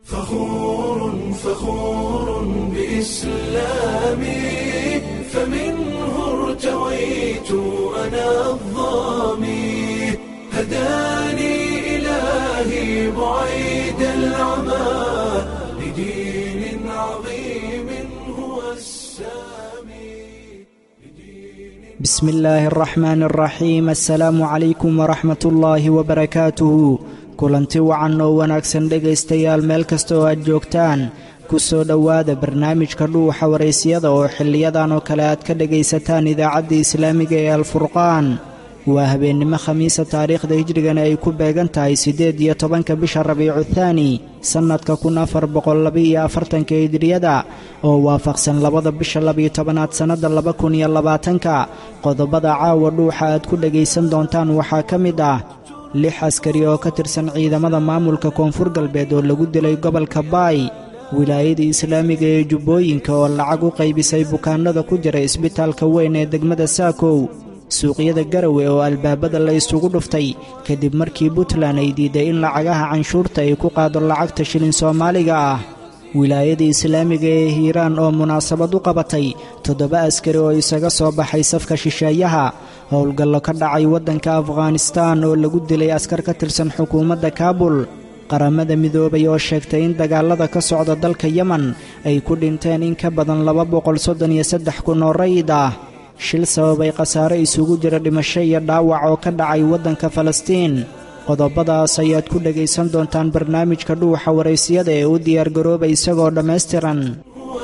فخور فخور بإسلامي فمنه ارتويت أنا الظامي هداني إلهي بعيد العمى لدين عظيم هو السامي بسم illaahi araxmaan araxiim assalaamu calaykum waraxmat ullaahi wabarakaatuhu kulanti wacan oo wanaagsan dhegaystayaal meel kasta oo aad joogtaan ku soo dhowaada barnaamijka dhuuxa waraysiyada oo xiliyadan oo kale aad ka dhegaysataan idaacadda islaamiga ee alfurqaan waa habeennimo khamiisa taariikhda hijrigana ay ku beegan tahay siddeed iyo tobanka bisha rabiicu thaani sannadka kun afar boqollabaiyo afartanka hijriyada oo waafaqsan labada bisha labiyo tobanaad sannadda laba kun iyo labaatanka qodobada caawa dhuuxa aad ku dhegaysan doontaan waxaa ka mid ah lix askari oo ka tirsan ciidamada maamulka koonfur galbeed oo lagu dilay gobolka baay wilaayada islaamiga ee jubbooyinka oo lacag u qaybisay bukaannada ku jira isbitaalka weyn ee degmada saakow suuqyada garawe oo albaabada la isugu dhuftay kadib markii puntland ay diiday in lacagaha canshuurta ay ku qaado lacagta shilin soomaaliga ah wilaayada islaamiga ee hiiraan oo munaasabad u qabatay toddoba askari oo isaga soo baxay safka shisheeyaha howlgallo ka dhacay waddanka afghanistaan oo lagu dilay askar ka tirsan xukuumadda kaabul qaramada midoobay oo sheegtay in dagaallada ka socda dalka yemen ay ku dhinteen in ka badan laba boqol soddon iyo saddex kun oo rayid ah shil sababay khasaare isugu jira dhimasho iyo dhaawac oo ka dhacay waddanka falastiin qodobadaas ayaad ku dhegaysan doontaan barnaamijka dhuuxa waraysiyada ee u diyaargarooba isagoo dhammaystiran هو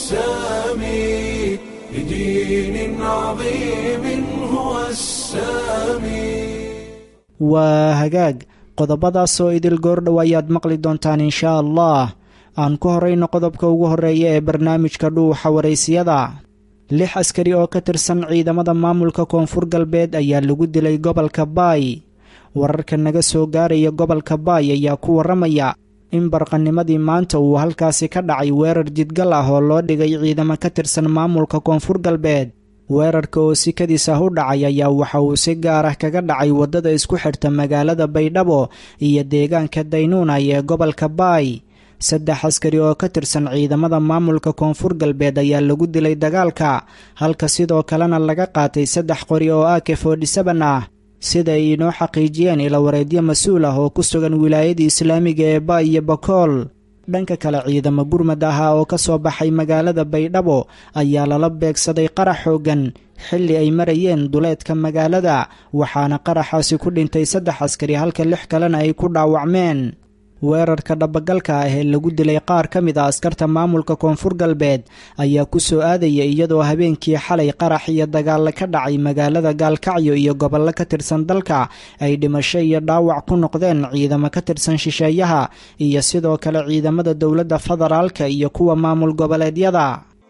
السامي لدين عظيم هو السامي waa hagaag qodobadaas oo idil goordhow ayaad maqli doontaan inshaa allah aan ku horrayno qodobka ugu horreeya ee barnaamijka dhuuxa waraysiyada lix askari oo ka tirsan ciidamada maamulka koonfur galbeed ayaa lagu dilay gobolka baay wararka naga soo gaaraya gobolka baay ayaa ku warramaya in barqanimadii maanta uu halkaasi ka dhacay weerar jidgal ah oo loo dhigay ciidamo ka tirsan maamulka koonfur galbeed weerarka oo sikadiis ah u dhacay ayaa waxa uu si gaar ah kaga dhacay waddada isku xidhta magaalada baydhabo iyo deegaanka daynuunay ee gobolka baay saddex askari oo ka tirsan ciidamada maamulka koonfur galbeed ayaa lagu dilay dagaalka halka sidoo kalena laga qaatay saddex qori oo ak forty-seben ah sida ay inoo xaqiijiyeen ilawareedyo mas-uul ah oo ku sugan wilaayada islaamiga ee ba iyo bakool dhanka kale ciidamo gurmad ahaa oo ka soo baxay magaalada baydhabo ayaa lala beegsaday qarax xooggan xilli ay marayeen duleedka magaalada waxaana qaraxaasi ku dhintay saddex askari halka lix kalena ay ku dhaawacmeen weerarka dhabagalka ah ee lagu dilay qaar ka mid a askarta maamulka koonfur galbeed ayaa ku soo aadaya iyadoo habeenkii xalay qarax iyo dagaalla ka dhacay magaalada gaalkacyo iyo gobollo ka tirsan dalka ay dhimasho iyo dhaawac ku noqdeen ciidamo ka tirsan shisheeyaha iyo sidoo kale ciidamada dowladda federaalka iyo kuwa maamul goboleedyada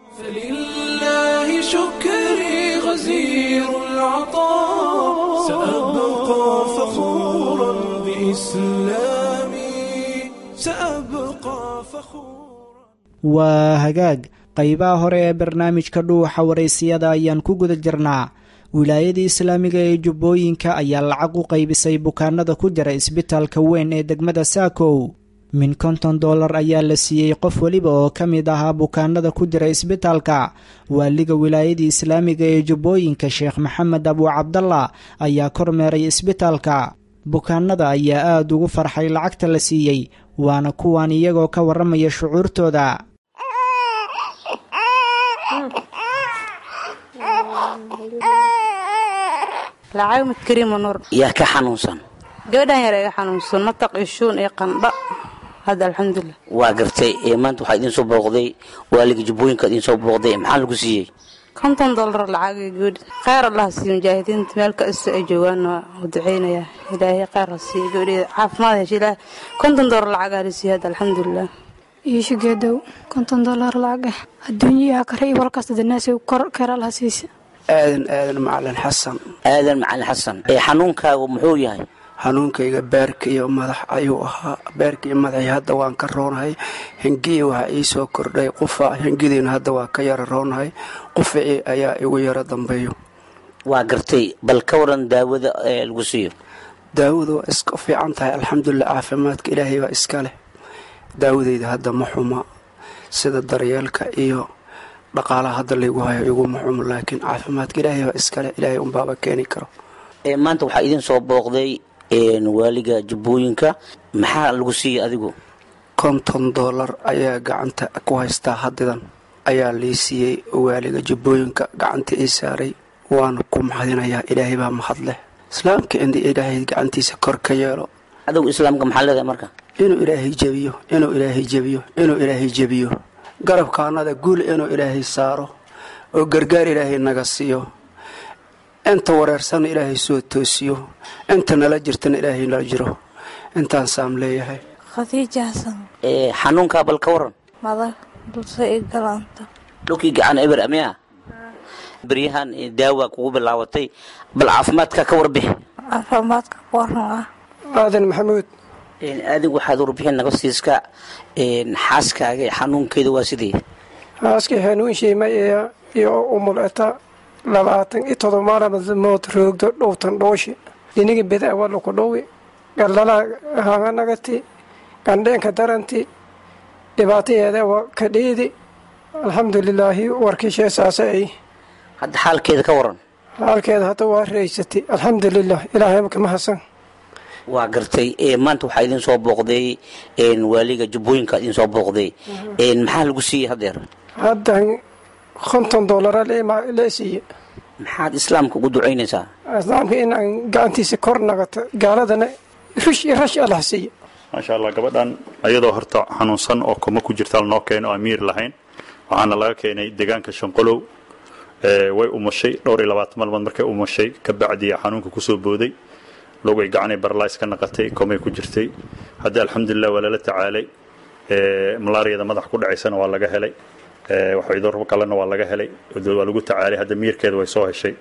فلله شكري غزير العطاء سأبقى فخورا بإسلامي سأبقى فخورا waa hagaag qaybaha hore ee barnaamijka dhuuxa waraysiyada ayaan ku guda jirnaa wilaayada islaamiga ee jubbooyinka ayaa lacag u qaybisay bukaanada ku jira isbitaalka weyn ee degmada saakow min konton dollar ayaa la siiyey qof weliba oo ka mid ahaa bukaanada ku jira isbitaalka waaliga wilaayada islaamiga ee jubbooyinka sheekh maxamed abu cabdalla ayaa kormeeray isbitaalka bukaanada ayaa aada ugu farxay lacagta la siiyey waana kuwan iyagoo ka warramaya shucuurtooda lacag mid kariima nuur yaa ka xanuunsan gabadhan yar iga xanuunsan mataq iyo shuun iyo qandha hadda alxamdulilah waa gartay ee maanta waxaa idiin soo booqday waaliga jubbooyinka idiin soo booqday maxaa lagu siiyey konton dollar lacag iyo gabadhi kheyr allah siiyo mujaahidiinta meel kasta ay joogaan waa u duceynayaa ilaahay kheyr ha siiyo gabadheeda caafimaad hesha ilaah konton dollar lacagaa la siiyo hadda alxamdulilah iisho geedow konton dollar lacag ah adduunyaha kare iyo walkasta danaasi kor keeralaha siisa aadan aadan macalin xasan aadan macalin xasan ee xanuunkaagu muxuu yahay xanuunkayga beerka iyo madax ayuu ahaa beerka iyo madaxii hadda waan ka roonahay hengii waxaa ii soo kordhay qufa hengidiina hadda waa ka yara roonahay qufacii ayaa igu yaro dambeeyo waa gartay bal ka waran daawada ee lagu siiyo daawadu waa iska fiican tahay alxamdulilah caafimaadka ilaahay baa iska leh daawadeyda hadda ma xuma sida daryeelka iyo dhaqaalaha hadda laygu hayo iguma xumo laakiin caafimaadka ilaahay baa iskale ilaahay unbaaba keeni karo Ee, maanta waxaa idin soo booqday een, waaliga jubbooyinka maxaa lagu siiyey adigu konton doolar ayaa gacanta ku haystaa hadidan ayaa lii siiyey waaliga jubbooyinka gacanta ii saaray waana ku mahadinayaa ilaahay baa mahad leh islaamka in ilaahay gacantiisa kor ka yeelo adigu islaamka maxaa leedahay marka inuu ilaahay jebiyo inuu ilaahay jebiyo inuu ilaahay jebiyo garabkaanada guul inuu ilaahay saaro oo gargaar ilaahay naga siiyo inta wareersan ilaahay soo toosiyo inta nala jirtana ilaahay nala jiro intaan saam leeyahay khadiija xasan Ee, xanuunkaa bal ka waran madag dulse i galaanta dhulkii gacan eber amia beryahan ee, daawa kugu bilaabatay bal caafimaadka ka warbixi caafimaadka ku waran ah aadan maxamuud Een, adigu waxaad warbixin naga siiska een, xaaskaaga ee xanuunkeeda waa sidii haaskii hanuun shiimay ee iyo umuleta labaatan iyo todoba maalmood roogdo dhowtan dhooshi dhinigi beda wala ku dhowi galdala hanganagati gandheenka daranti dhibaatayeeda waa ka dhiidi alxamdulilaahi warkiishee saasa ay hadda xaalkeeda ka waran halkeeda hadda waa raysatay alxamdulilah ilaahay ka mahadsan waa gartay ee, maanta waxaa idin soo booqday een, waaliga jubbooyinka idin soo booqday Een, maxaa lagu siiyey hadeer haddan konton doolara la siiye maxaad islaamka ugu ducaynaysaa islaamka in aan gacantiisa kor nagato gaaladana rush iyo rash allah siiye maasha allah gabadhan ayadoo horta xanuunsan oo kuma ku jirta noo keeno oo amiir lahayn waxaana laga keenay deegaanka shanqolow ee, way umushay dhowr iyo labaatan maalmood markay umushay ka bacdiya xanuunka kusoo booday logay gacanay barlays ka naqatay komay ku jirtay hadda alxamdulilah waa lala tacaalay ee, malaariyada madax ku dhacaysana waa laga helay ee, waxaydorbo kalena waa laga helay waa lagu tacaalay hadda miirkeeda way soo heshay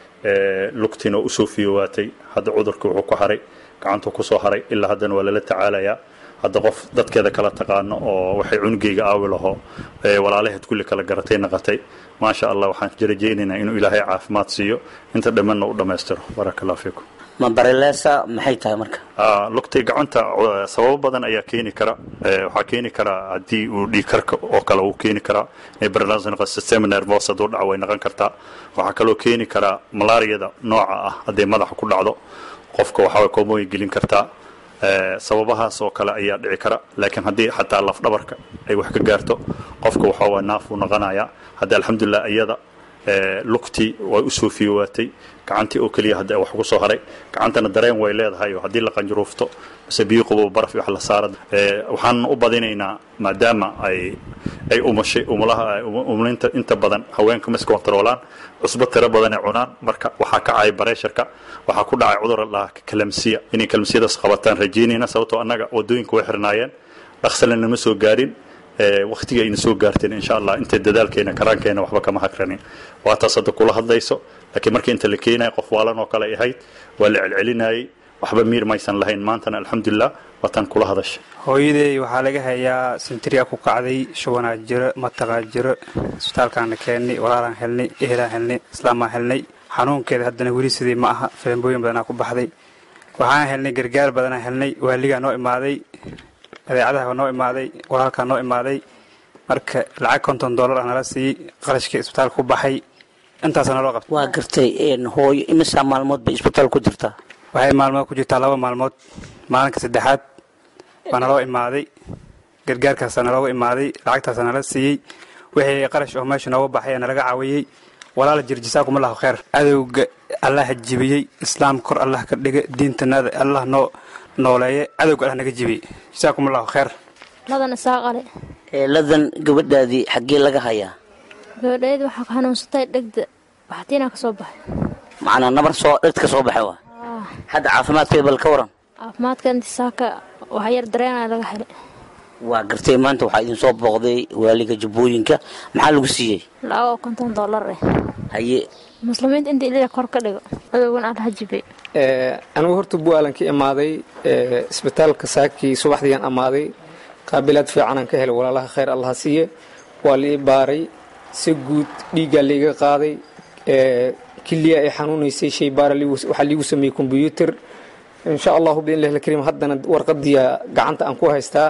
ee, lugtiina oo usoo fiyowaatay hadda cudurka wuxuu ku haray gacantuu kusoo haray ilaa haddana waa lala tacaalayaa hadda qof dadkeeda kala taqaano oo waxay cunugeyga aawi laho ee, walaalaheed kulli kala garatay naqatay maasha allah waxaan rajaynaynaa inuu ilaahay caafimaad siiyo inta dhammanna u dhammaystiro baraka allah fiikum ma barelesa maxay tahay marka Ah, lugtay gacanta uh, sababo badan ayaa keeni kara Eh, waxaa keeni karaa haddii uu dhiig karka oo kale uu keeni karaa inay barnaamij noqo system nervous hadduu dhaco way noqon kartaa waxaa kaloo keeni karaa malaariyada nooca ah hadday madaxa ku dhacdo qofka waxaa way koomooyin gelin kartaa Eh, sababahaas oo kale ayaa dhici kara laakiin haddii xataa lafdhabarka ay wax ka gaarto qofka waxaa waa naaf uu noqonayaa hadda alxamdulilah iyada eh, lugtii way u soo fiyowaatay gacantii oo keliya hadda wax ku soo haray gacantana dareen way leedahay oo haddii la qanjuruufto mise biyo qabow baraf iyo wax la saara Eh, waxaan u badinaynaa maadaama ay ay umushay umulaha um- umulinta inta badan haweenka ma iska kontaroolaan cusbo tiro badan ay cunaan marka waxaa kacay bareesharka waxaa ku dhacay cudur la dhahaa kalamsiya inay kalamsiyadaas qabataan rajaynayna sababtoo annaga wadooyinka way xirnaayeen dhaqsale nama soo gaarin waktiga ayna soo gaarteen insha allah intay dadaalkeena karaankeena waxba kama hakranin waa taas hadda kula hadlayso laakiin markii inta la keenaya qof waalan oo kale ay ahayd waa la celcelinayay waxba miir maysan lahayn maantana alxamdulilah waataan kula hadashay hooyaday waxaa laga hayaa sintriya ku kacday shubanaa jiro mataqaa jiro isbitaalkaana keennay walaalaan helnay ehelaan helnay islaamaan helnay xanuunkeeda haddana weli sidii ma aha filambooyin badanaa ku baxday waxaan helnay gargaar badanaa helnay waaligaa noo imaaday adeecadaha noo imaaday walaalkaa noo imaaday marka lacag konton dollar ah nala siiyey qarashkii isbitaalka ku baxay intaasa naloo qabtay waa gartay een, hooyo imisaa maalmood bay isbitaal ku jirtaa waxay maalmood ku jirtaa laba maalmood maalinka saddexaad baa naloo imaaday gargaarkaasa nalooga imaaday lacagtaasa nala siiyey wixii qarash oo meesha nooga baxay ee nalaga caawiyey walaala jir jasaakum allahu khayr adowga allah jibiyey islaam kor allah ka dhiga diintanada allah noo nooleeye adowga allah naga jibiyey jasaakum allahu khayr ladan isaaqale Ee, ladan gabadhaadii xaggee laga hayaa gabadheed waxaa ka xanuunsatay dhegda baxtiinaa ka soo baxay macnaa nabar soo dhegta ka soo baxay waa hadda caafimaadkeeda bal ka waran caafimaadka intisaaka waxa yar dareenaa laga helay waa gartay maanta waxaa idin soo booqday waaliga jubbooyinka maxaa lagu siiyey lacag oo konton dollar eh haye muslimiinta inta ilaa kor ka dhigo adowgan allah jibay anigu horta bualan ka imaaday ee, isbitaalka saakii subaxdiiaan amaaday qaabilaad fiicanaan ka helay walaalaha khayr allaha siiye waa la ii baaray si guud dhiiggaa laiga qaaday ee, kiliya ay xanuunaysay shay baara liigu- waxaa liigu sameeyey kombyuutar insha allahu biidnillahi alkariim haddana warqadiya gacanta aan ku haystaa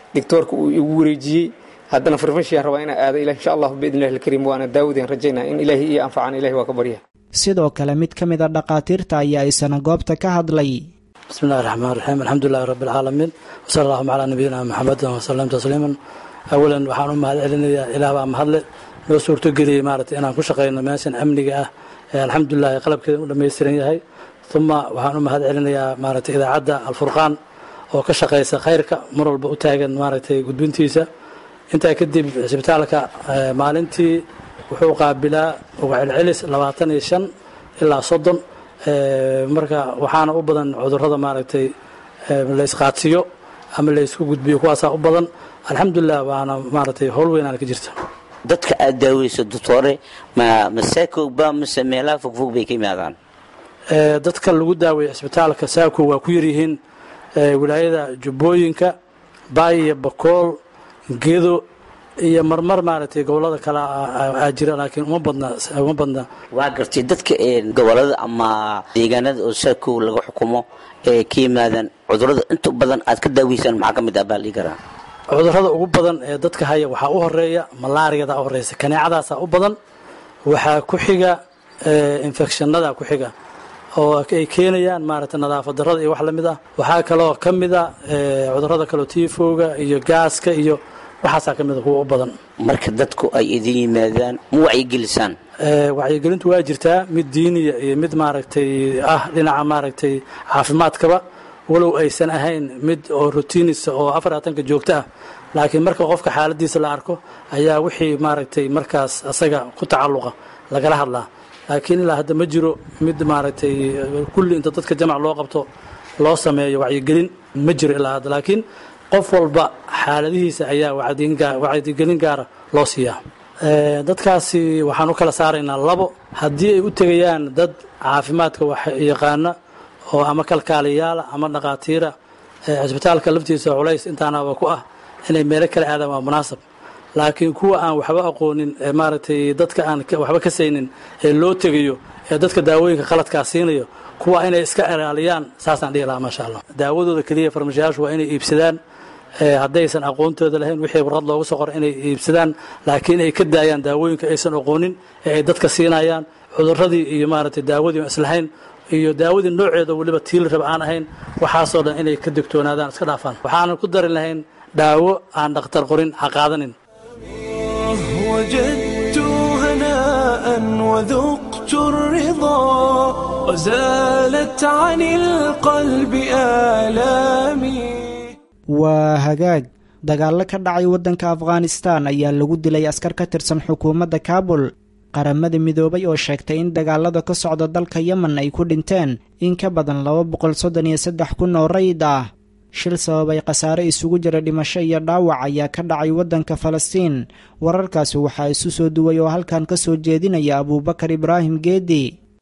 doctoorka uu igu wareejiyey haddana farmashiyan rabaa inaa aado ilah insha allahu biidn illahi alkariim waana daawadeen rajaynaa in ilaahi iyo anfacaan ilahi waa ka barya sidoo kale mid ka mid a dhakhaatiirta ayaa isana goobta ka hadlay bismi illahi raxmaan raxiim alxamdulilahi rabbi alcaalamiin wasala allahuma calaa nabiyina maxamedin wasalam tasliiman awalan waxaan u mahad celinayaa ilaah baa mahadle noo suurtogeliyey maaragtay inaan ku shaqayno meeshan amniga ah ee alxamdulilahi qalabkeeda u dhammaystiran yahay uma waxaan u mahad celinayaa maaragtay idaacadda alfurqaan oo ka shaqaysa khayrka mar walba u taagan maaragtay gudbintiisa intaa kadib cisbitaalka maalintii wuxuu qaabilaa uga celcelis labaatan iyo shan ilaa soddon marka waxaana u badan cudurrada maaragtay laysqaadsiyo ama laysku gudbiyo kuwaasaa u badan alxamdulilah waana maaragtay howl weynaana ka jirta dadka aad daaweyso doctore ma masaakowba mise meelaha fogfog bay ka yimaadaan dadka lagu daaweeya cisbitaalka saako waa ku yaryihiin wilaayada jubbooyinka baay iyo bakool gedo iyo marmar maaragtay gobolada kale aa jira laakiin uma badna uma badna waa gartay dadka gobolada ama deegaanada oo saakow laga xukumo ee ka yimaadaan cudurrada inta badan aad ka daaweysaan maxaa ka mid ah baa lii karaa cudurrada ugu badan ee dadka haya waxaa u horeeya malaariyada u horeysa kaneecadaasaa u badan waxaa ku xiga infectionada ku xiga oo ay keenayaan maaragtay nadaafad darrada iyo wax la mid ah waxaa kaloo ka mid a cudurrada kaleo tiifowga iyo gaaska iyo waxaasaa ka mid a kuwa u badan marka dadku ay idin yimaadaan ma wacyigelisaan wacyigelintu waa jirtaa mid diiniya iyo mid maaragtay ah dhinaca maaragtay caafimaadkaba walow aysan ahayn mid oo rotiinisa oo afar atanka joogto ah laakiin marka qofka xaaladiisa la arko ayaa wixii maaragtay markaas asaga ku tacalluqa lagala hadlaa laakiin ilaa hadda ma jiro mid maaragtay kulli inta dadka jamac loo qabto loo sameeyo wacyigelin ma jiro ilaa hadda laakiin qof walba xaaladihiisa ayaa wacyigelin gaara loo siiyaa dadkaasi waxaan u kala saaraynaa labo haddii ay u tegayaan dad caafimaadka wax yaqaana oo ama kalkaaliyaala ama dhaqaatiira cisbitaalka laftiisa culays intaanaba ku ah inay meelo kala aadaan waa munaasab laakiin kuwa aan waxba aqoonin ee maaragtay dadka aan waxba ka saynin ee loo tegayo ee dadka daawooyinka qaladkaa siinayo kuwa inay iska ilaaliyaan saasaan dhihi lahaa maasha allah daawadooda keliya farmashayaashu waa inay iibsadaan haddaysan aqoontooda lahayn wixii warqad loogu soo qora inay iibsadaan laakiin ay ka daayaan daawooyinka aysan aqoonin ee ay dadka siinayaan cudurradii iyo maaragtay daawadii islahayn iyo daawadii nooceeda weliba tiili raba aan ahayn waxaasoo dhan inay ka digtoonaadaan iska dhaafaan waxaanan ku darin lahayn daawo aan dhakhtar qorin ha qaadanin وجدت هناء وذقت الرضا وزالت عن القلب آلامي waa hagaag dagaallo ka dhacay waddanka afghanistan ayaa lagu dilay askar ka tirsan xukuumadda kaabul qaramada midoobay oo sheegtay in dagaalada ka socda dalka yemen ay ku dhinteen in ka badan laba boqol soddon iyo saddex kun oo rayid ah shil sababay khasaare isugu jira dhimasho iyo dhaawac ayaa ka dhacay waddanka falastiin wararkaasi waxaa isu soo duway oo halkan ka soo jeedinaya abuubakar ibraahim geedi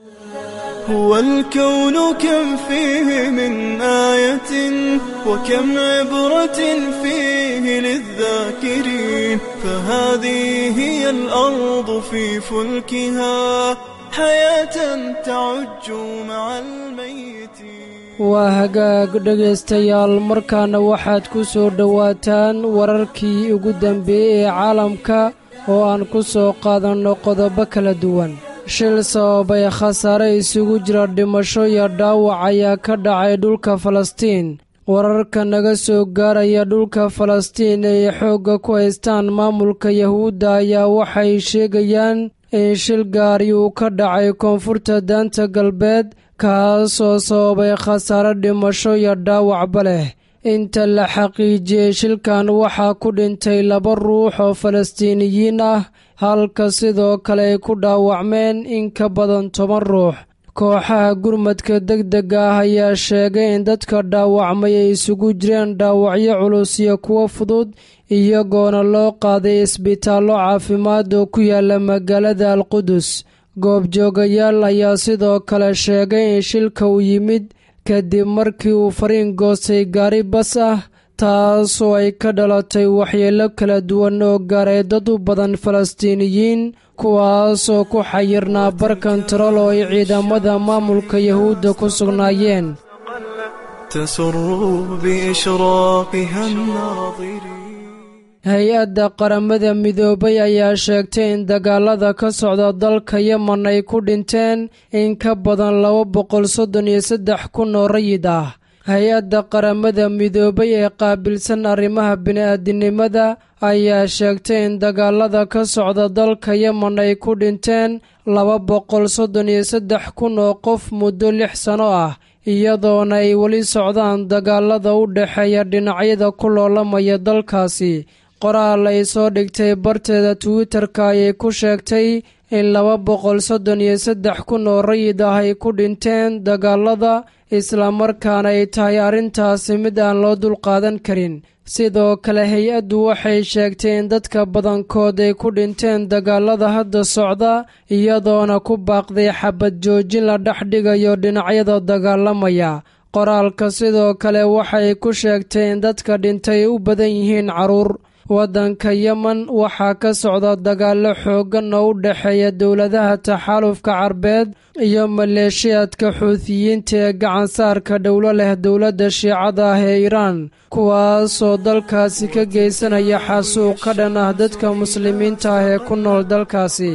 هو الكون كم فيه من آية وكم عبرة فيه للذاكرين فهذه هي الأرض في فلكها حياة تعج مع الميتين waa hagaag dhegaystayaal markaana waxaad ku soo dhowaataan wararkii ugu dambeeyey ee caalamka oo aan ku soo qaadanno qodobo kala duwan shil sababay khasaare isugu jira dhimasho iyo dhaawac ayaa ka dhacay dhulka falastiin wararka naga soo gaaraya dhulka falastiin ee xoogga ku haystaan maamulka yahuudda ayaa waxay sheegayaan in shil gaari uu ka dhacay koonfurta daanta galbeed kaasoo sababay khasaare dhimasho iyo dhaawacba leh inta la xaqiijiyey shilkan waxaa ku dhintay laba ruux oo falastiiniyiin ah halka sidoo kale ay ku dhaawacmeen in ka badan toban ruux kooxaha gurmadka degdega ah ayaa sheegay in dadka dhaawacmay ay isugu jireen dhaawacyo culus iyo kuwo fudud iyagoona loo qaaday isbitaallo caafimaad oo ku yaala magaalada alqudus goobjoogayaal ayaa sidoo kale sheegay in shilka uu yimid kadib markii uu fariin goostay gaari bas ah taasoo ay ka dhalatay waxyeelo kala duwan oo gaaray dad u badan falastiiniyiin kuwaasoo ku xayirnaa bar kontarool oo ay ciidamada maamulka yahuudda ku sugnaayeen تسر بإشراقها الناظرين hay-adda qaramada midoobay ayaa sheegtay in dagaalada ka socda dalka yemen ay ku dhinteen in ka badan laba boqol soddon iyo saddex kun oo rayid ah hay-adda qaramada midoobay ee qaabilsan arrimaha bini'aadinimada ayaa sheegtay in dagaalada ka socda dalka yemen ay ku dhinteen laba boqol soddon iyo saddex kun oo qof muddo lix sano ah iyadoona ay weli socdaan dagaalada u dhexeeya dhinacyada ku loolamaya dalkaasi qoraal ay soo dhigtay barteeda twitter-ka ayay ku sheegtay in laba boqol soddon iyo saddex kun oo rayid ah ay ku dhinteen dagaalada islamarkaana ay tahay arrintaasi mid aan loo dulqaadan karin sidoo kale hay-addu waxay sheegtay in dadka badankood ay ku dhinteen dagaalada hadda socda iyadoona ku baaqday xabad joojin la dhex dhigayo dhinacyada dagaalamaya qoraalka sidoo kale waxay ku sheegtay in dadka dhintay u badan yihiin carruur waddanka yemen waxaa ka socda dagaallo xooggan oo u dhexeeya dowladaha taxaalufka carbeed iyo maleeshiyaadka xuutiyiinta ee gacansaarka dhowlo leh dowladda shiicada ah ee iiraan kuwaasoo dalkaasi ka geysanaya xasuuq ka dhan ah dadka muslimiinta ah ee ku nool dalkaasi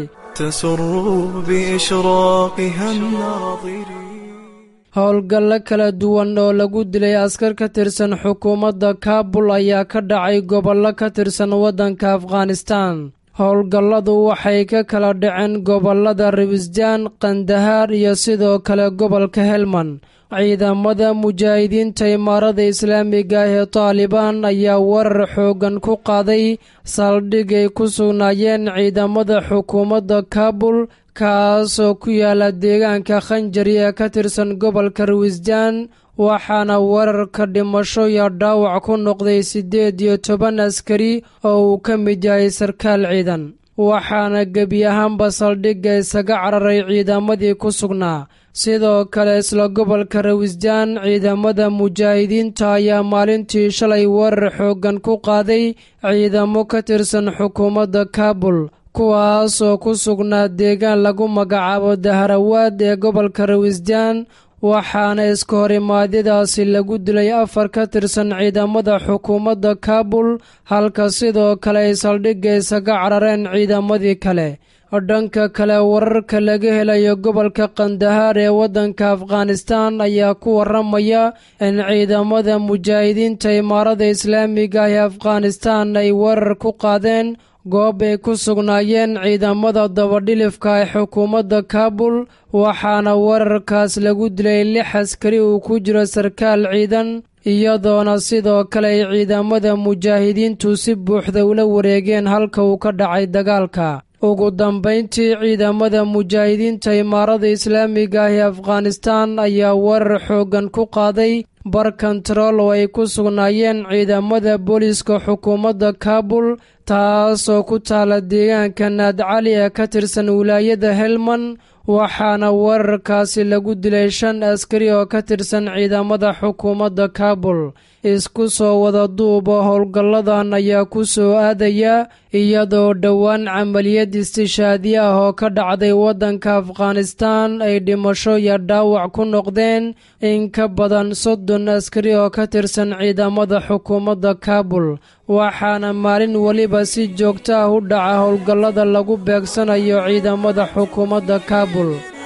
howlgallo kala duwan oo lagu dilay askar ka tirsan xukuumadda kaabul ayaa ka dhacay gobollo ka tirsan waddanka afghanistaan howlgalladu waxay ka kala dhaceen gobollada rabisjaan kandahaar iyo sidoo kale gobolka helmand ciidamada mujaahidiinta imaarada islaamiga ah ee taalibaan ayaa warar xooggan ku qaaday saldhig ay ku sugnaayeen ciidamada xukuumadda kaabul kaasoo ku yaala deegaanka khanjari ee ka tirsan gobolka rawisjaan waxaana wararka dhimasho iyo dhaawac ku noqday siddeed iyo toban askari oo uu ka mid yahay sarkaal ciidan waxaana gebi ahaanba saldhigga isaga cararay ciidamadii ku sugnaa sidoo kale isla gobolka rawisjaan ciidamada mujaahidiinta ayaa maalintii shalay warar xooggan ku qaaday ciidamo ka tirsan xukuumadda kaabul kuwaasoo ku sugnaa deegaan lagu magacaabo daharawaad ee gobolka rawisjaan waxaana iska horimaadyadaasi lagu dilay afar ka tirsan ciidamada xukuumadda kaabul halka sidoo kale ay saldhigga isaga carareen ciidamadii kale dhanka kale wararka laga helayo gobolka kandahaar ee waddanka afghanistaan ayaa ku waramaya in ciidamada mujaahidiinta imaarada islaamiga ah ee afghanistaan ay weerar ku qaadeen goob ay ku sugnaayeen ciidamada dabadhilifka ee xukuumadda kaabul waxaana weerarkaas lagu dilay lix askari uu ku jiro sarkaal ciidan iyadoona sidoo kale ay ciidamada mujaahidiintu si buuxda ula wareegeen halka uu ka dhacay dagaalka ugu dambayntii ciidamada mujaahidiinta imaarada islaamiga ah ee afghanistaan ayaa weerar xooggan ku qaaday bar kontarool oo ay ku sugnaayeen ciidamada booliiska xukuumadda kaabul taasoo ku taala deegaanka naadcali ee ka tirsan wilaayada helmand waxaana weerarkaasi lagu dilay shan askari oo ka tirsan ciidamada xukuumadda kaabul isku soo wada duuba howlgalladan ayaa ku soo aadaya iyadoo dhowaan camaliyad istishaadi ah oo ka dhacday waddanka afghanistaan ay dhimasho iyo dhaawac ku noqdeen in ka badan soddon askari oo ka tirsan ciidamada xukuumadda kaabul waxaana maalin weliba si joogto ah u dhaca howlgallada lagu beegsanayo ciidamada xukuumadda kaabul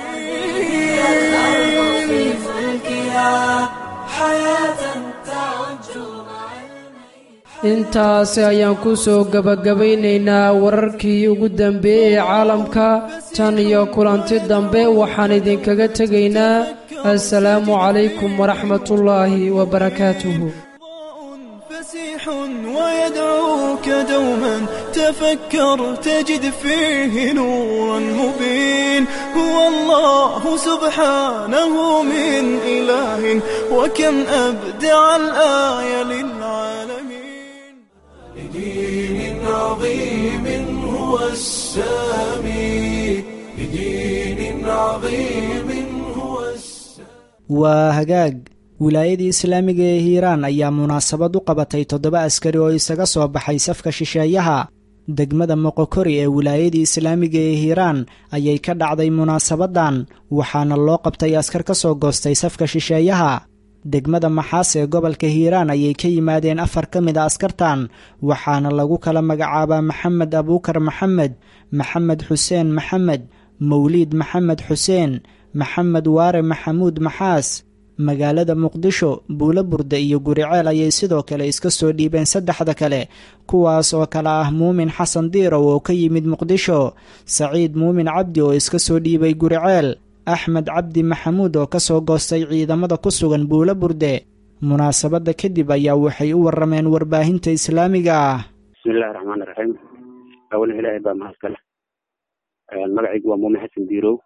intaasi ayaan ku soo gebagabaynaynaa wararkii ugu dambeeyey ee caalamka tan iyo kulanti dambe waxaan idinkaga tegaynaa assalaamu calaykum waraxmatullaahi wabarakaatuhu فسيح ويدعوك دوما تفكر تجد فيه نورا مبين هو الله سبحانه من إله وكم أبدع الآية للعالمين لدين عظيم هو السامي لدين عظيم هو waa hagaag wilaayadii islaamiga ee hiiraan ayaa munaasabad u qabatay toddoba askari oo isaga soo baxay safka shisheeyaha degmada moqokori ee wilaayadii islaamiga ee hiiraan ayay ka dhacday munaasabaddan waxaana loo qabtay askar ka soo goostay safka shisheeyaha degmada maxaas ee gobolka hiiraan ayay ka yimaadeen afar ka mid a askartan waxaana lagu kala magacaabaa maxamed abuukar maxamed maxamed xuseen maxamed mawliid maxamed xuseen maxamed waare maxamuud maxaas magaalada muqdisho buulo burde iyo guriceel ayay sidoo kale iska soo dhiibeen saddexda kale kuwaas oo kale ah muumin xasan diirow oo ka yimid muqdisho saciid muumin cabdi oo iska soo dhiibay guriceel axmed cabdi maxamuud oo kasoo goostay ciidamada ku sugan buulo burde munaasabadda kadib ayaa waxay u warameen warbaahinta islaamiga ah bismillahi raxmaani raxiim awalan ilaahay baa mahadkale magacaygu waa muumin xasan diirow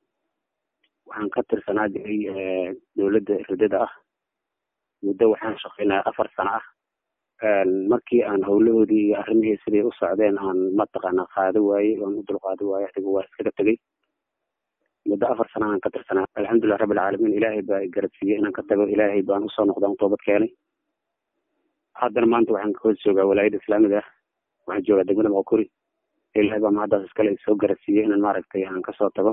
waxaan ka tirsanaa jiray dowladda ridada ah muddo waxaan shaqaynaya afar sano ah markii aan howlahoodii iyo arrimihii siday u socdeen aan mataqaana qaado waayey oon u dulqaado waayey adiga waa iskaga tegey muddo afar sano aan ka tirsanaa alxamdulilah rabbilcaalamiin ilaahay baa garadsiiyey inaan ka tago ilaahay baan usoo noqdaan toobad keenay haddana maanta waxaan kahoos joogaa walaayadda islaamiga ah waxaan joogaa degmada moqokuri ilaahay baa mahaddaas iskale soo garadsiiyey inaan maaragtay aan kasoo tago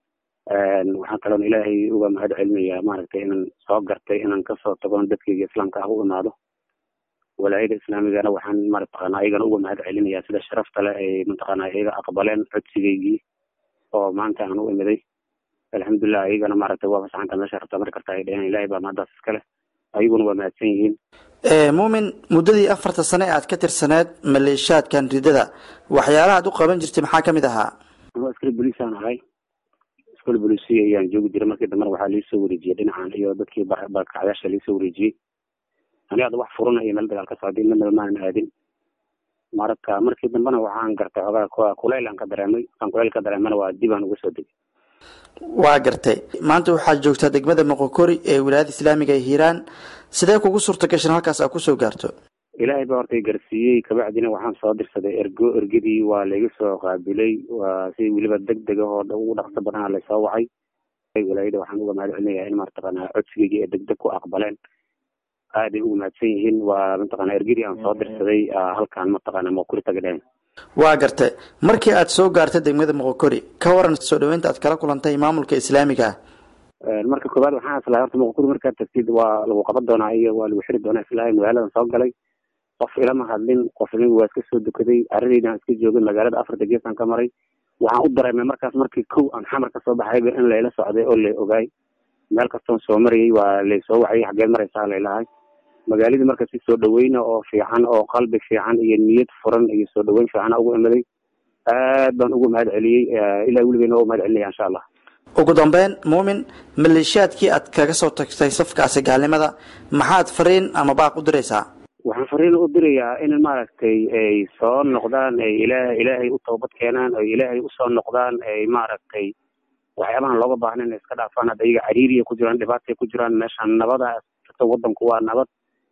waxaan kaloon ilaahay uga mahad celinayaa maaragtay inaan soo gartay inaan kasoo tago dadkayga islaamka ah u imaado walaayada islaamigana waxaan mataqaana ayagana uga mahad celinayaa sida sharafta leh ay mataqaana iyaga aqbaleen codsigaygii oo maanta aan u imiday alxamdulilah ayagana maaragtay waa fasaxanta meesha rabta mar karta ay dheheen ilaahay baa mahaddaas iskale ayaguna waa mahadsan yihiin muumin muddadii afarta sane ee aad ka tirsaneed maleeshaadkan ridada waxyaalaha aad u qaban jirtay maxaa ka mid ahaa anuu askari boliisaan ahay iskol bolisiya ayaan joogi jiray markii dambena waxaa liisoo wareejiyey dhinacan iyo dadkii barkacyaasha liisoo wareejiyey aniga ada wax furana iyo meel dagaal ka socday midnaba maanan aadin marka markii dambena waxaan gartay xoogaa kuleyl aan ka dareemay aan kuleyl ka dareemana waa dib aan uga soo degay waa gartay maanta waxaad joogtaa degmada moqokori ee wilaayada islaamiga ee hiiraan sidee kugu suurta gashan halkaas aad kusoo gaarto ilaahay baa horta gaarsiiyey kabacdina waxaan soo dirsaday ergo ergadii waa layga soo qaabilay waa si weliba deg dega oo ugu dhaqso badana laysoo wacay walaayada waxaan uga mahad celinayaa in mataqaana codsigaygii ee deg deg ku aqbaleen aaday ugu mahadsan yihiin waa mataqaana ergadii aan soo dirsaday halkaan mataqaana moqokori taga dhehen waa gartay markii aad soo gaartay degmada moqokori ka waran soo dhaweynta aad kala kulantay maamulka islaamiga ah marka koowaad waxaan islahay horta moqokori markaad tagtid waa lagu qaban doonaa iyo waa lagu xiri doonaa islahay magaaladan soo galay qof ilama hadlin qof inigu waa iska soo dukaday aradaydaan iska joogay magaalada afarta geesaan ka maray waxaan u dareemay markaas markii kow aan xamar kasoo baxayba in layla socday oo lay ogaay meel kastoon soo marayay waa laysoo wacayay xageed maraysaa laylahay magaaladii marka si soo dhaweyna oo fiican oo qalbi fiican iyo niyad furan iyo soo dhaweyn fiican ugu imaday aad baan ugu mahad celiyey ilaa weligeena waa mahad celinaya insha allah ugu dambeyn muumin maleeshiyaadkii aad kaga soo tagtay safkaasi gaalnimada maxaad fariin ama baaq u diraysaa waxaan fariin u dirayaa in maaragtay ay soo noqdaan ay ilaah ilaahay u toobad keenaan ay ilaahay usoo noqdaan ay maaragtay waxyaabahan looga baahna inay iska dhaafaan hadda iyaga cariiriya ku jiraan dhibaatay ku jiraan meeshaan nabada wadanku waa nabad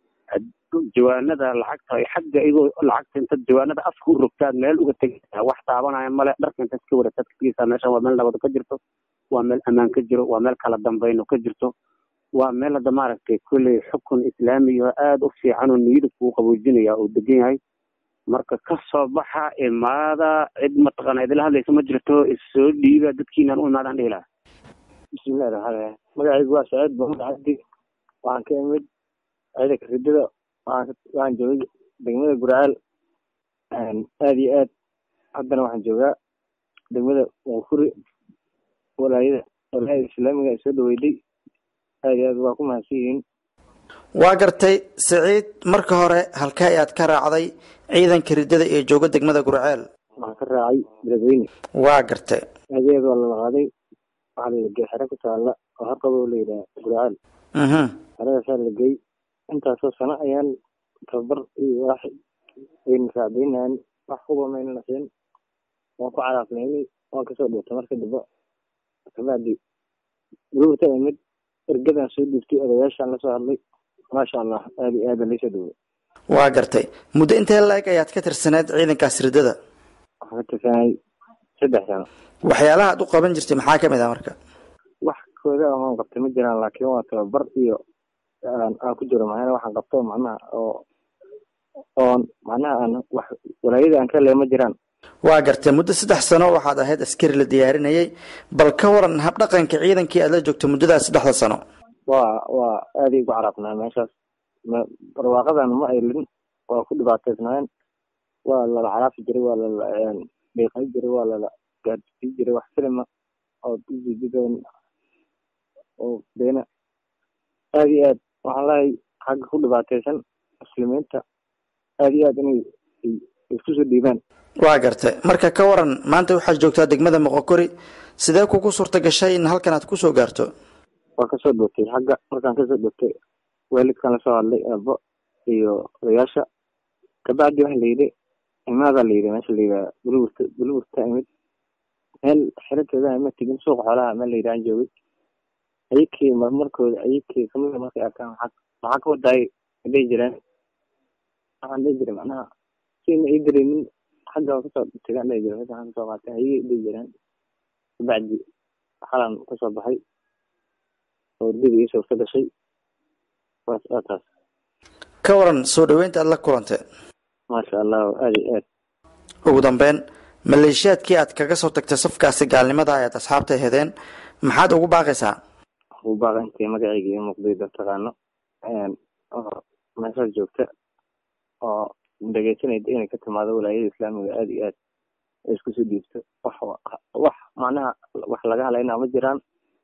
jawaanada lacagta ay xagga igoo lacagta intaad jawaanada afka u rogtaad meel uga tegaysaa wax taabanaya male dharka intaad iska wareegtaad ka tegaysaa meeshan waa meel nabado ka jirto waa meel amaan ka jiro waa meel kala dambayno ka jirto waa meel hadda maaragtay kolley xukun islaamiyo aada u fiican oo niyada kuu qaboojinaya oo degan yahay marka kasoo baxa imaada cid mataqaana idila hadlaysa ma jirto issoo dhiiba dadkiinaan u imaadaan dhihi lahaa bismillahi raxmaan raxiim magacaygu waa saciid maxamed cabdi waxaan ka imid ciidanka ridada waxaan joogay degmada gurcaal aada iyo aad haddana waxaan joogaa degmada waqfuri walaayada walaayada islaamiga ay soo dhaweyday aada iyo aad waa ku mahadsan yihiin waa gartay siciid marka hore halkee ayaad ka raacday ciidanka ridada ee jooga degmada gurceel waxaan ka raacay beledweyne waa gartay adeed waa lala qaaday waxaa lalagey xero ku taalla oo harqaba la yidhaha gurceel xeradaasaa lagey intaasoo sano ayaan tababar iyo wax ayna raacdaynahan wax kuba mayna nasiin waan ku caraafnaynay waan kasoo dhuurtay marka dambe kabacdi gurubata imid ergadaan soo dhiibtay odayaashaan lasoo hadlay maasha allah aada iyo aada laysoo dhawey waa gartay muddo intee la-eg ayaad ka tirsaneed ciidankaas ridada waxaan ka tirsanay saddex sano waxyaalaha aad u qaban jirtay maxaa kamid ah marka wax kooda amaan qabtay ma jiraan laakiin waa tababar iyo aan ku jiro macnaha waxaan qabto macnaha oo oon macnaha aan wax walaayada aan ka lee ma jiraan waa gartay muddo saddex sano waxaad ahayd askari la diyaarinayay bal ka waran habdhaqanka ciidankii aad la joogto muddadaas saddexda sano waa waa aaday ugu carabnaa meeshaas barwaaqadan ma aylin waa ku dhibaataysnaayeen waa lala caraafi jiray waa lala dhiiqay jiray waa lala gaadsiin jiray wax filima oo ujeedadan oo beena aada iyo aad waxaan leehay xagga ku dhibaataysan muslimiinta aada iyo aad inay isku soo dhiibaan waa gartay marka ka waran maanta waxaad joogtaa degmada moqokori sidee kugu suurta gashay in halkan aad kusoo gaarto waa kasoo dhowtay xagga markaan kasoo dhowtay waalidkan lasoo hadlay aabo iyo odayaasha kabacdi waxa layidhi imaadaa layidhi meesha layidhaha bulwurta bulwurta imid meel xirateeda ima tegin suuqa xoolaha meel layidhi aan joogay ayakii marmarkooda ayakii kamida markay arkaan maxaa maxaa ka wadaay dhihi jireen waxaan dhihi jiray macnaha siina ii dareemin xagga waa kasoo tegaan dhihi jiray meesha waxaan kasoo qaatay ayay dhihi jireen kabacdi xalan kasoo baxay oo urdada ii suurta gashay waas waa taas ka waran soo dhaweynta aad la kulantay maasha allah aada iyo aad ugu dambeyn maleeshiyaadkii aad kaga soo tagtay safkaasi gaalnimada ayaad asxaabta hedeen maxaad ugu baaqaysaa ugu baaqa intay magacayga iyo muqdida taqaano oo meeshaas joogta oo dhegeysanayda inay ka timaado walaayada islaamiga aada iyo aad ay isku soo dhiibto wax wax macnaha wax laga halaynaa ma jiraan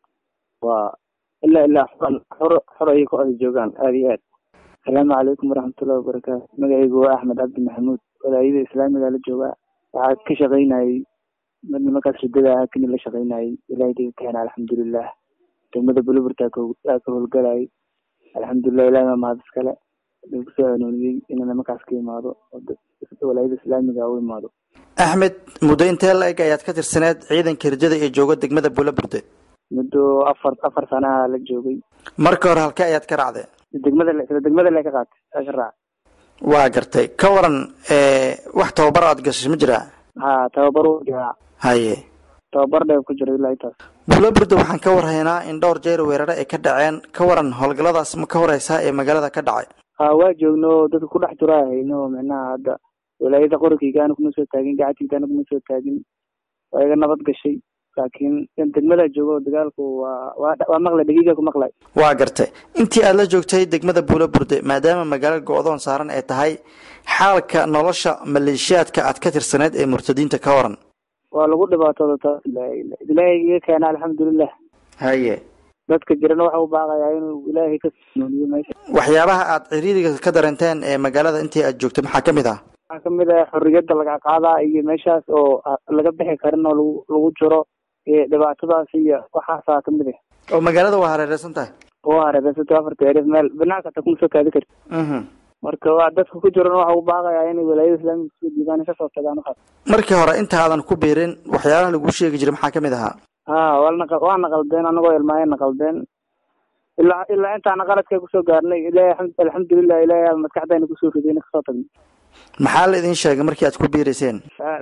waa ilaa ilaa xuran xor xor ayay ku ay joogaan aada iyo aad asalaamu calaykum waraxmatullahi wabarakaatu magacaygu waa axmed cabdi maxamuud walaayada islaamiga la joogaa waxaa ka shaqaynayay nimankaas ridada ahaa kini la shaqaynayay ilahay daga keena alxamdulilah degmada buluburta aa ka howlgalayay alxamdulilah ilahi maa mahad iskale lagu soo hanuuniyey inuu nimankaas ka imaado walaayada islaamiga u imaado axmed muddo intee la-eg ayaad ka tirsaneed ciidanka ridada ee jooga degmada bulaburde muddo afar afar sanaha la joogay marka hore halkee ayaad ka raacday degmada sida degmada le ka qaatay aa ka raac waa gartay ka waran wax tababar aad gashay ma jiraa ha tababar u jiraa haye tababar dheer ku jira ilaa intaas bulaburde waxaan ka warhaynaa in dhowr jeer weerare ay ka dhaceen ka waran howlgalladaas ma ka horeysaa ee magaalada ka dhacay ha waa joogno dadka ku dhex jiro hayno micnaha hadda walaayada qorigeygaana kuma soo taagin gacantiigaana kuma soo taagin waa iga nabad gashay laakiin degmada joogo dagaalku waa waa waa maqlay dhagiiga ku maqlay waa gartay intii aad la joogtay degmada buulaburde maadaama magaalo go-doon saaran ay tahay xaalka nolosha maleeshiyaadka aad ka tirsaneyd ee murtadiinta ka waran waa lagu dhibaatooda taas ilaahay iga keena alxamdulilah haye dadka jirana waxa u baaqayaa inuu ilaahay ka nooliyo meesha waxyaabaha aad ciriiriga ka dareenteen ee magaalada intii aad joogtay maxaa kamid ah waxaa kamid ah xorriyadda laga qaadaa iyo meeshaas oo laga bixi karin oo lagu lagu jiro dhibaatadaas iyo waxaasaa kamid ah oo magaalada waa hareereysan tahay waa hareereysanto afarta erif meel banaanka hata kuma soo kaadi karti marka waa dadka ku jirana waxa u baaqayaa inay walaayada islaamiga kusoo diibaan kasoo tagaan waxaas markii hore intaadan ku biirin waxyaalaha lagu sheegi jiray maxaa kamid ahaa ha waa waa naqaldeen anagoo ilmaayeen naqaldeen ilaa ilaa intaana qaladka kusoo gaarnay ilahay alxamdulilah ilahay maskaxdayna kusoo ridayna kasoo tagnay maxaa la idin sheegay markii aad ku biirayseen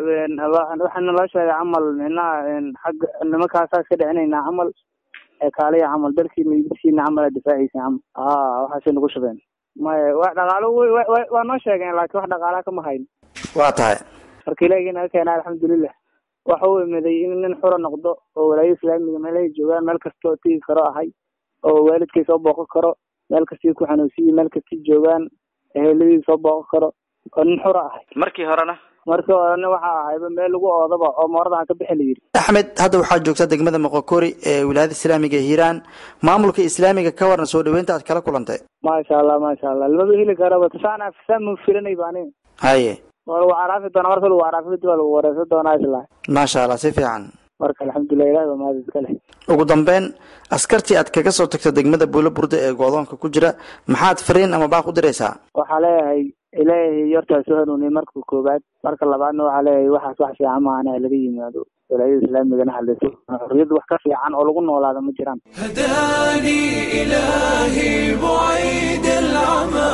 waxaa naloo sheegay camal minaha xagga nimankaasaa iska dhicinaynaa camal kaaliya camal dalkiina iyo dadkiina camal aa difaacaysa camal ha waxaasay nagu shubeen maya wax dhaqaalo waa noo sheegeen laakiin wax dhaqaalaa kama hayn waa tahay marka ilaahiga naga keena alxamdulilah waxa uu imiday in nin xura noqdo oo walaayada islaamiga meelahay joogaan meel kastoo tigi karo ahay oo waalidkay soo booqan karo meel kastii ku xanuunsiyi meel kastii joogaan eheladii soo booqan karo oo nin xura ahay markii horena markii horena waxa ahayba meel lagu oodaba oo moorada aan ka bixi la yidhi axmed hadda waxaad joogtaa degmada moqokori ee wilaayada islaamiga ee hiiraan maamulka islaamiga ka waran soo dhaweynta aad kala kulantay maasha allah maasha allah lamaba heli karaba tasaan afsaan ma filanay baani haye waa lagu caraafi doonaa marka lagu caraafi kadib waa lagu wareysan doonaa isla maasha allah si fiican marka alxamdulilah ilahi baa mahad iska leh ugu dambeyn askartii aad kaga soo tagta degmada buulo burde ee goodoonka ku jira maxaad fariin ama baaq u diraysaa waxaa leeyahay ilaahay hortaa soo hanuuniyay marka koobaad marka labaadna waxaa leeyahay waxaas wax fiican maahana laga yimaado walaayada islaamigana hadlayso xorriyadda wax ka fiican oo lagu noolaada ma jiraan هداني إلهي بعيد العمى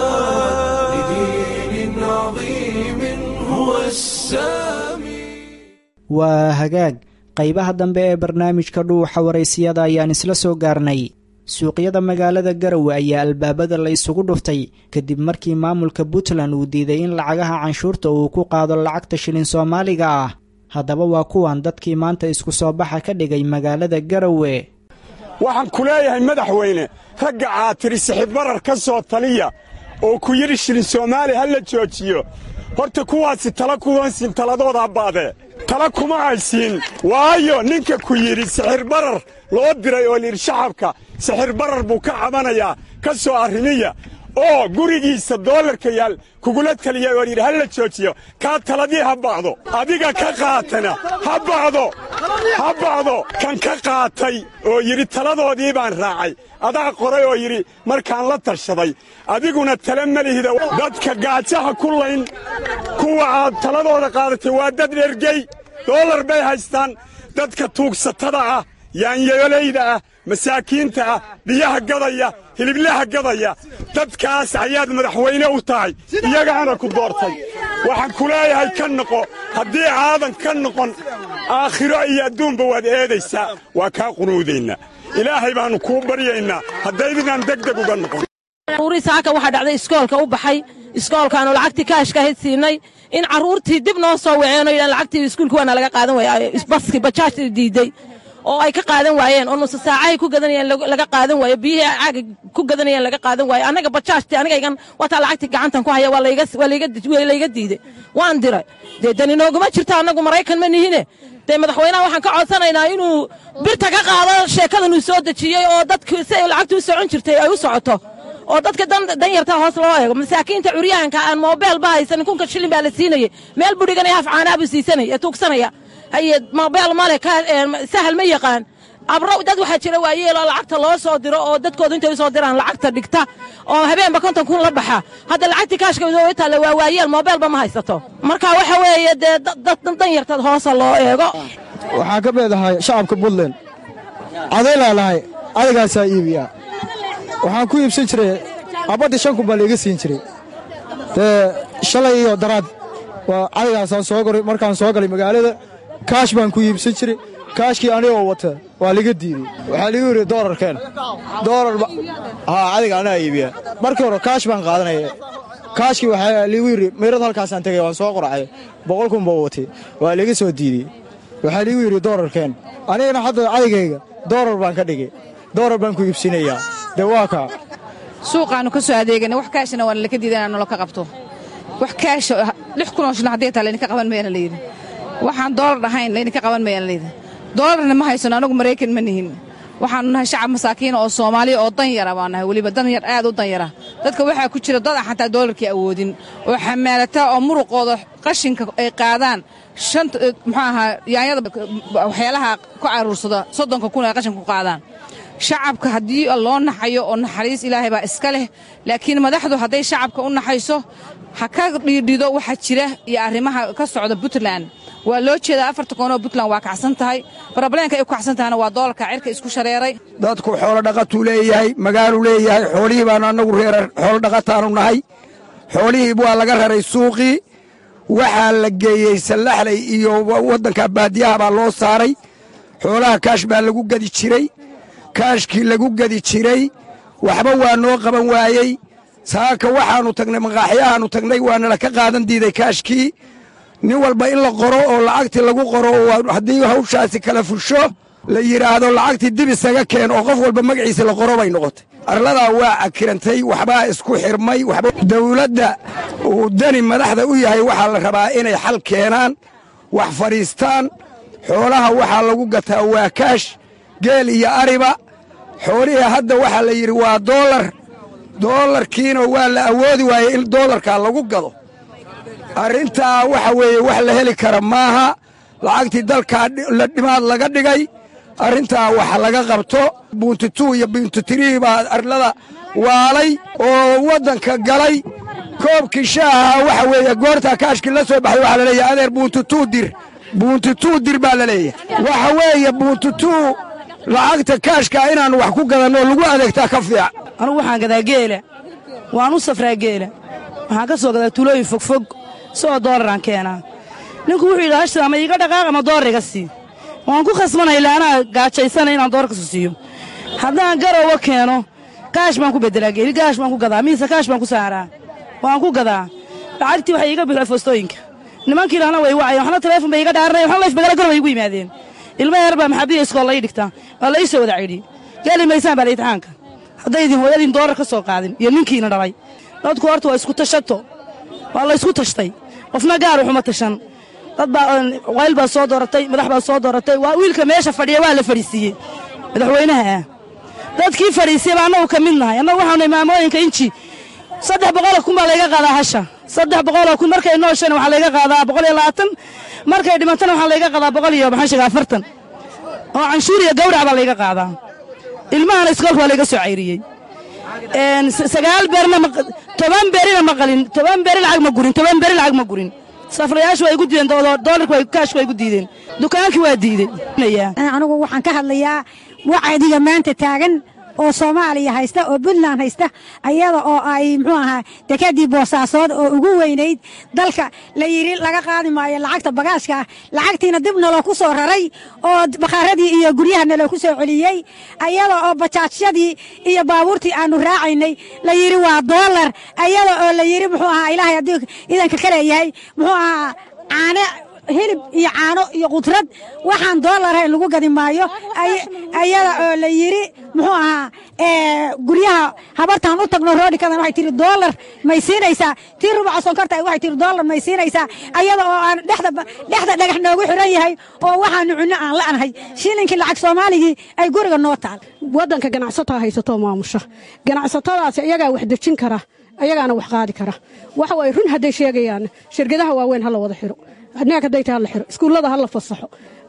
لدين عظيم هو السامي waa hagaag qaybaha dambe ee barnaamijka dhuuxa waraysiyada ayaan isla soo gaarnay suuqyada magaalada garowe ayaa albaabada la isugu dhuftay kadib markii maamulka puntland uu diiday in lacagaha canshuurta uu ku qaado lacagta shilin soomaaliga ah haddaba waa kuwan dadkii maanta isku soo baxa ka dhigay magaalada garowe waxaan ku leeyahay madaxweyne ragga aad tidhi sixibbarar ka soo taliya oo ku yidhi shilin soomaali ha la joojiyo horta kuwaasi tala kuwansiin taladooda baadee tala kuma aysiin waayo ninka ku yidhi sixirbarar loo diray oo layidhi shacabka sixirbarar buu ka cabanayaa ka soo arrimiya oo gurigiisa doolarka yaal kugula taliya oo yidhi ha la joojiyo kaa taladii ha bacdo adiga ka qaatana ha bacdo ha bacdo kan ka qaatay oo yidhi taladoodii baan raacay adaa qoray oo yidhi markaan la tashaday adiguna tala ma lihida dadka gaajaha ku layn kuwa aad taladooda qaadatay waa dad dhergey doolar bay haystaan dadka tuugsatada ah yaanyayolayda ah masaakiinta ah biyaha gadaya hiliblaha gadaya dadkaas ayaad madaxweyne u tahay iyagaana ku doortay waxaan ku leeyahay ka noqo haddii aadan ka noqon aakhiro iyo adduunba waad eedaysaa waa kaa qunuudaynaa ilaahay baannu kuu baryaynaa haddaydinaan degdeg uga noqon saaka waxaa dhacday iskoolka u baxay iskoolkaanu lacagtii kaashka ahayd siinay in carruurtii dib noo soo waceenoo yidhaan lacagtii iskuulka waana laga qaadan waaya baskii bajaajtii diiday oo ay ka qaadan waayeen oo nusa saacahay ku gadanayeen laga qaadan waayo biyihii caaga ku gadanayeen laga qaadan waayo annaga bajaajtii anigaygan wataa lacagtii gacantan ku haya waa layga diiday waan diray dee dani nooguma jirto annagu maraykan ma nihine dee madaxweynaha waxaan ka codsanaynaa inuu birta ka qaado sheekadanuu soo dejiyey oo dadku si ay lacagtu u socon jirtay ay u socoto oo dadka danyarta hoos loo eego masaakiinta curyahanka aan moobeel ba haysanin kunka shilin baa la siinayey meel buu dhiganaya haf caanaabuu siisanaya ee tuugsanaya haye moobeel male sahal ma yaqaan abro dad waxaa jira waayeeloo lacagta loo soo diro oo dadkoodu intay u soo diraan lacagta dhigta oo habeenba konton kun la baxa hadda lacagtii kaashka way taalla waa waayeel moobeelba ma haysato marka waxa weeye dee dad danyartad hoosa loo eego waxaan ka beedahay shacabka puntland cadaylaa lahay adagaasaa iibiyaa waxaan ku iibsan jiray abaddii shan kun baa laiga siin jiray dee shalay iyo daraad waa cadagaasaan soo goray markaan soo galay magaalada kaash baan ku iibsan jiray kaashkii anigoo wata waa liga diiday waxaa ligu yidhi doolarkeen doolar haa cadiga anaa iibiya markii hore kaash baan qaadanaya kaashkii waxaa ligu yidhi meyrad halkaasaan tegay waan soo qoracay boqol kun baa watay waa liga soo diidey waxaa ligu yidhi doolarkeen anigana hadda cadigayga doolar baan ka dhigay doolar baan ku iibsinayaa dee waa kaa suuqaannu ka soo adeegana wax kaashana waana laka diiday inaan nolo ka qabto wax kaasha lix kunoo shilin haddii taa laydinka qaban mayana layidhi waxaan doolar dhahayn laydinka qaban mayana layidhi doolarna ma haysano anagu maraykan ma nihin waxaannu nahay shacab masaakiina oo soomaaliya oo danyara baan nahay weliba danyar aad u danyara dadka waxaa ku jira dad aan xataa doolarkii awoodin oo xamaalata oo muruqooda qashinka ay qaadaan shanta muxuu ahaa yaanyada waxyaalaha ku caruursada soddonka kun ay qashinka ku qaadaan shacabka haddii loo naxayo oo naxariis ilaahay baa iska leh laakiin madaxdu hadday shacabka u naxayso ha ka dhiidhido waxa jira iyo arrimaha ka socda puntland waa loo jeedaa afarta koonoo puntland waa kacsan tahay brobleemka ay ku kacsan tahayna waa doolarka cirka isku shareeray dadku xoolo dhaqatuu leeyahay magaaluu leeyahay xoolihii baanu annagu reerar xoolo dhaqataanu nahay xoolihii waa laga raray suuqii waxaa la geeyey sallaxley iyo waddanka baadiyaha baa loo saaray xoolaha kaash baa lagu gedi jiray kaashkii lagu gedi jiray waxba waa noo qaban waayey saaka waxaannu tagnay maqaaxyahaannu tagnay waanala ka qaadan diiday kaashkii nin walba in la qoro oo lacagtii lagu qoro oo haddii hawshaasi kala fusho la yidhaahdo lacagtii dib isaga keen oo qof walba magaciisa la qoro bay noqotay arladaa waa cakirantay waxbaa isku xirmay dawladda uu dani madaxda u yahay waxaa la rabaa inay xal keenaan wax fadhiistaan xoolaha waxaa lagu gataa waa kaash geel iyo ariba xoolihii hadda waxaa la yidhi waa doolar doolarkiina waa la awoodi waayey in doolarkaa lagu gado arrintaa waxa weeye wax la heli kara maaha lacagtii dalkaa dhimaad laga dhigay arrintaa wax laga qabto buuntituu iyo buuntitirii baa arlada waalay oo waddanka galay koobkii shaaha waxa weeye goortaa kaashkii la soo baxay waxaa la leeyahay adeer buuntituu dir buuntituu dir baa la leeyahay waxa weeye buuntituu lacagta kaashkaa inaannu wax ku gadanno lagu adeegtaa ka fiican anugu waxaan gadaa geela waan u safraa geela waxaan ka soo gadaa tulooyin fogfog isagoo doolaraan keenaa ninku wuxuu yidhi hashta ama iiga dhaqaaq ama doolar iga sii waan ku khasbanay ilaa anaa gaajaysanay inaan doolarkasu siiyo haddaan garowa keeno kaash baan ku beddelaa geeli kaash baan ku gadaa miise kaash baan ku saaraa waan ku gadaa lacagtii waxay iiga bixi foostooyinka nimankii lahna way wacayeen waxna taleefon bay iga dhaaranay waxna layf magala gor bay igu yimaadeen ilma yar baa maxabiya iskool lay dhigtaa waa la ii soo wada cidhi geli maysaan baa la imtixaanka haddaydin hooyadiin doolar ka soo qaadin iyo ninkiina dhalay dadku horta waa isku tashato waa la ysku tashtay qofna gaar waxuma tashan dad baa wayl baa soo dooratay madax baa soo dooratay waa wiilka meesha fadhiya waa la fadhiisiiyey madaxweynaha ah dadkii fadhiisiyey baa annagu ka mid nahay annagu waxaanu maamooyinka inji saddex boqoloo kun baa layga qaadaa hasha saddex boqoloo kun markay nooshana waxaa layga qaadaa boqol iyo labaatan markay dhimantana waxaa layga qaadaa boqol iyo maxaan sheega afartan oo canshuur iyo gawrac baa layga qaadaa ilmahana iskoolka waa layga soo cayriyey sagaal beerna toban berina ma qalin toban beri lacag ma gurin toban beri lacag ma gurin safrayaashu way igu diideen doolarku kaashku way igu diideen dukaankii waa diidey anigu waxaan ka hadlayaa wacdiga maanta taagan oo soomaaliya haysta oo puntland haysta ayada oo ay muxuu ahaa dekadii boosaasood oo ugu weynayd dalka la yidhi laga qaadi maayo lacagta bagaashka ah lacagtiina dib naloo ku soo raray oo bakhaaradii iyo guryaha naloo ku soo celiyey ayada oo bajaajyadii iyo baabuurtii aanu raacaynay la yidhi waa doolar ayada oo la yidhi muxuu ahaa ilaahay haddii idanka ka leeyahay muxuu ahaa caane hilib iyo caano iyo qudrad waxaan doolarahayn lagu gadi maayo ayada oo la yidhi muxuu ahaa guryaha habartaan u tagno roodhikadan waxay tihi doolar may siinaysaa tii rubaca sonkorta waxay tihi doolar may siinaysaa ayada oo aan dhexda dhexda dhagax noogu xiran yahay oo waxaanu cunno aan la'nahay shilinkii lacag soomaaligii ay guriga noo taal waddanka ganacsataa haysatoo maamusha ganacsatadaasi iyagaa wax dejin kara ayagaana wax qaadi kara waxa waay run hadday sheegayaan shirkadaha waaweyn ha la wada xiro neeg hadday tahay ha la xiro iskuullada ha la fasaxo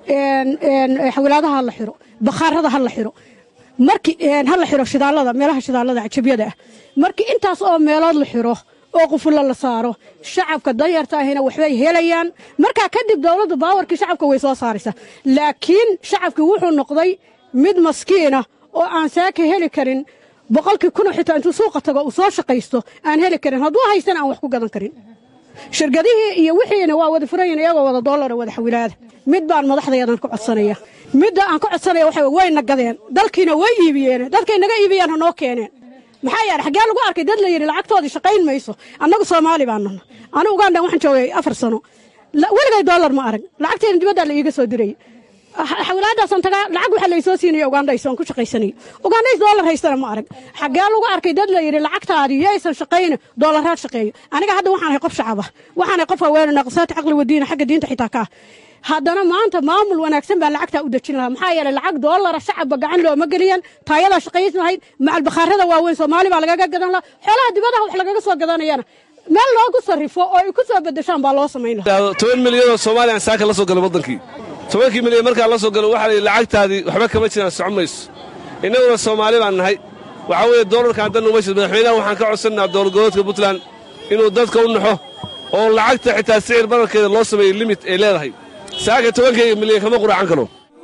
xawilaadaha ha la xiro bakhaarada ha la xiro markii ha la xiro shidaalada meelaha shidaalada cajabyada ah markii intaas oo meelood la xiro oo qufullo la saaro shacabka danyarta ahina waxbay helayaan markaa kadib dowladda baawarkii shacabka way soo saaraysaa laakiin shacabkii wuxuu noqday mid maskiina oo aan saaka heli karin boqolkii kuna xitaa intuu suuqa tago uu soo shaqaysto aan heli karin hadduu haystana aan wax ku gadan karin shirkadihii iyo wixiina waa wada furayin iyagoo wada doolara wada xawilaada mid baan madaxdayadan ka codsanaya midda aan ka codsanaya waxa wayna gadeen dalkiina way iibiyeen dadkay naga iibiyaan hanoo keeneen maxaa yeele xaggee lagu arkay dad la yidhi lacagtoodii shaqayn mayso annagu soomaali baan nahna anigu ugandan waxaan joogay afar sano weligay doolar ma arag lacagteena dibaddaa la iiga soo diray xawilaadaasaan tagaa lacag waxaa laysoo siinaya ugandhays aan ku shaqaysanay ugandhays doolar haystana ma arag xaggee lagu arkay dad la yidhi lacagtaadii yaysan shaqayna doolaraad shaqeeyo aniga hadda waxaan ahay qof shacaba waxaan ahay qof haweenay naqsaati caqli wadiina xagga diinta xitaa ka ah haddana maanta maamul wanaagsan baa lacagtaa u dejin lahaa maxaa yeelay lacag doolara shacabba gacan looma geliyan taayadaa shaqays lahayd macal bakhaarada waaweyn soomaali baa lagaga gadan lahaa xoolaha dibadaha wax lagaga soo gadanayana meel loogu sarrifo oo ay ku soo bedeshaan baa loo samayn lahaa toban milyan oo soomaaliya aan saaka la soo galay waddankii tobankii milyan markaa la soo galo waxaa la yidhi lacagtaadii waxba kama jiraan socon mayso innaguna soomaali baan nahay waxaa weeye doolarkaan dan uma jir madaxweynaha waxaan ka codsannaa dowladgoboodka puntland inuu dadka u naxo oo lacagta xitaa sicir bararkeeda loo sameeyey limit ay leedahay saaka tobankayga milyan kama quraacan karo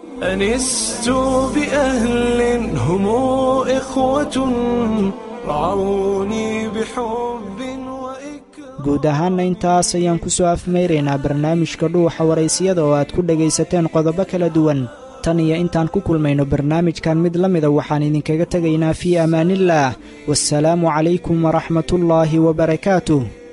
أنست بأهل هم إخوة رعوني بحب guud ahaanna intaas ayaan ku soo afmayraynaa barnaamijka dhuuxa waraysiyada oo aad ku dhegaysateen qodobo kala duwan tan iyo intaan ku kulmayno barnaamijkan mid la mida waxaan idinkaga tegaynaa fii amaaniillaah wasalaamu calaykum waraxmatullaahi wabarakaatuh